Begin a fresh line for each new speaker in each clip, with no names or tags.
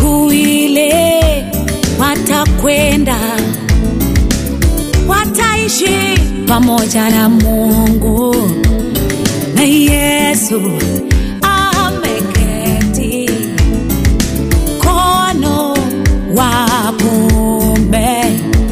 siku ile watakwenda, wataishi pamoja na Mungu na Yesu ameketi mkono wa kuume,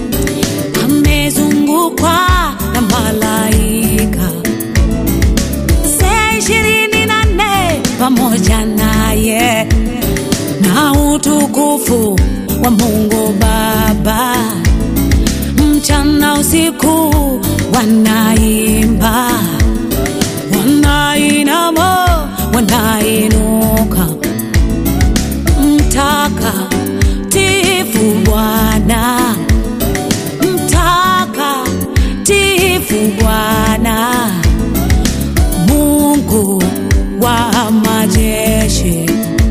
amezungukwa na malaika saa ishirini na nne pamoja naye na utukufu wa Mungu Baba, mchana usiku wanaimba, wanainama, wanainuka, mtakatifu Bwana, mtakatifu Bwana, Mungu wa majeshi,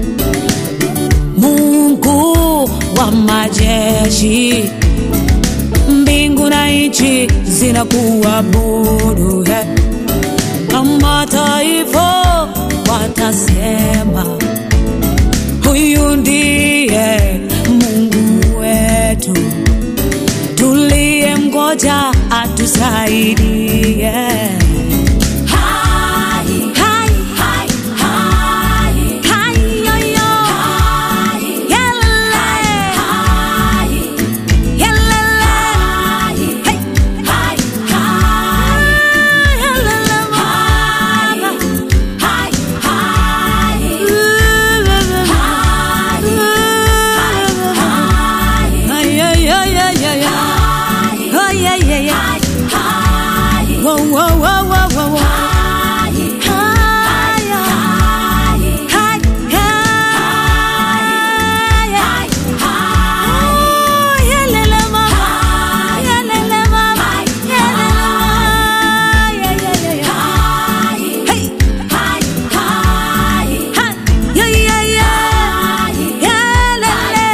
Mungu wa majeshi, mbingu na nchi zinakuabudu, he. na mataifa watasema, huyu ndiye Mungu wetu, tuliye mgoja atusaidie. Hai, hai, hai, hai, hai, yo, yo. Yelele. Yelele. Hey. Yelele, mama. Ay, ay, ay, ay, ay, ay. Ay, ay, ay, ay. Whoa, whoa, whoa, whoa, whoa, whoa. Ay, ay. Ay, ay. Oh, yelele, mama. Yelele, mama. Yelele, mama. Yeah, yeah, yeah, yeah. Hey. Ha. Yeah, yeah, yeah. Yelele.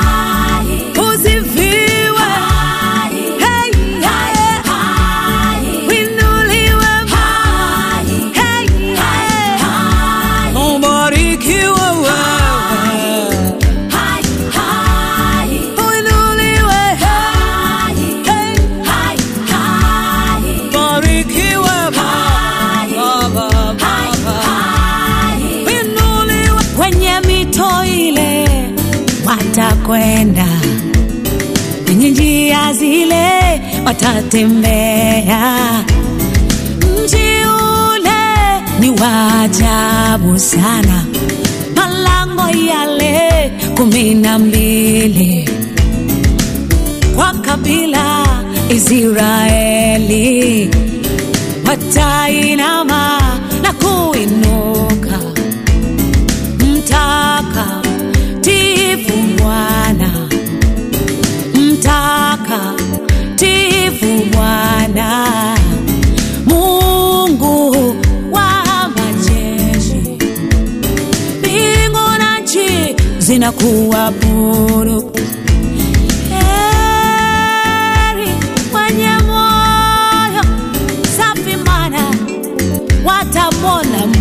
Usifiwe. Hey, yeah. Winuliwe. Hey, yeah. Ubarikiwe wewe. Uinuliwe. Hey. Barikiwe Baba, Baba. Inuliwe. Kwenye mito ile watakwenda, kwenye njia zile watatembea. Mji ule ni wa ajabu sana, malango yale kumi na mbili kwa kabila Israeli watainama na kuinuka, mtakatifu Bwana, mtakatifu Bwana, Mungu wa majeshi, mbingu na nchi zinakuabudu. Heri wenye moyo safi, maana watamwona